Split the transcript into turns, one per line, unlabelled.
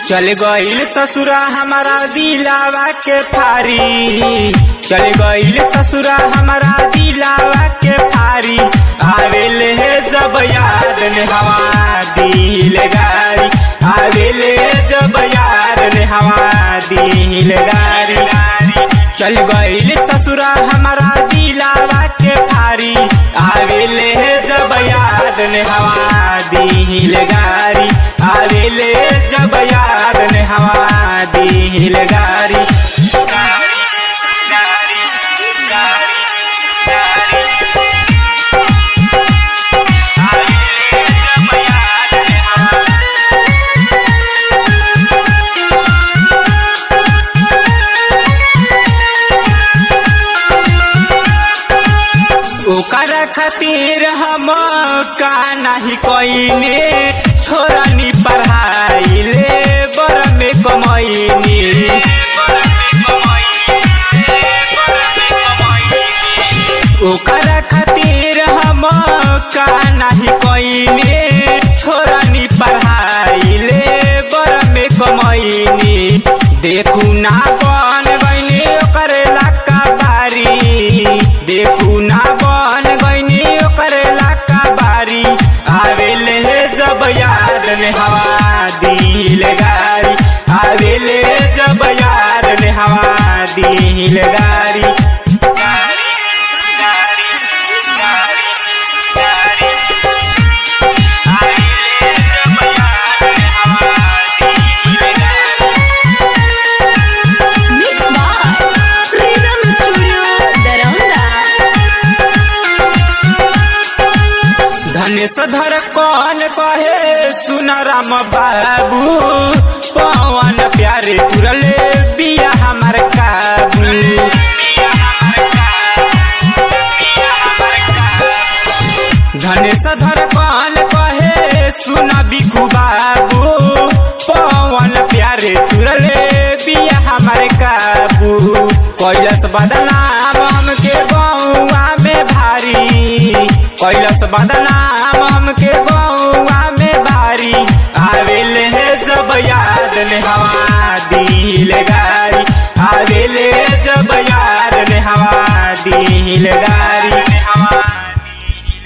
चल गईल ससुरा हमारा दिलावा के फारी चल गईल ससुरा हमारा दिलावा के फारी आवेले है जब याद ने हवा दिल गारी आवेले जब याद ने हवा दिल गारी चल गईल ससुरा हमारा दिलावा के फारी आवेले है जब याद ने हवा दिल गारी आवेले जब याद ने हवा दिल गारी गारी गारी गारी गारी आवेले जब याद ने हवा ओकर खातिर हम का नहीं कईने छोरानी पढ़ाई ले बर में कमैनी ओकर खातिर हम का नहीं कईने छोरानी पढ़ाई ले बर में कमैनी देखू ना बन गईनी ओकर लाका बारी देखू ना बन गईनी ओकर लाका बारी आवेले जब याद ने हवा दिल गारी आवेले जब याद ने हवा दिल गारी गारी गारी गारी गारी आवेले जब याद ने हवा दिल गारी
Mix by Freedom Studio, Daranda.
धनेश धर कौन कहे सुन राम बाबू पवन प्यारे तुरले बिया हमार काबू धनेश धर कौन कहे सुन बिकू बाबू पवन प्यारे तुरले बिया हमारे काबू कैलस बदनाम हमके गौआ में भारी कैलस बदनाम हमके गौआ में भारी आवेले है जब याद ने हवा दिल गारी आवेले जब याद ने हवा दिल गारी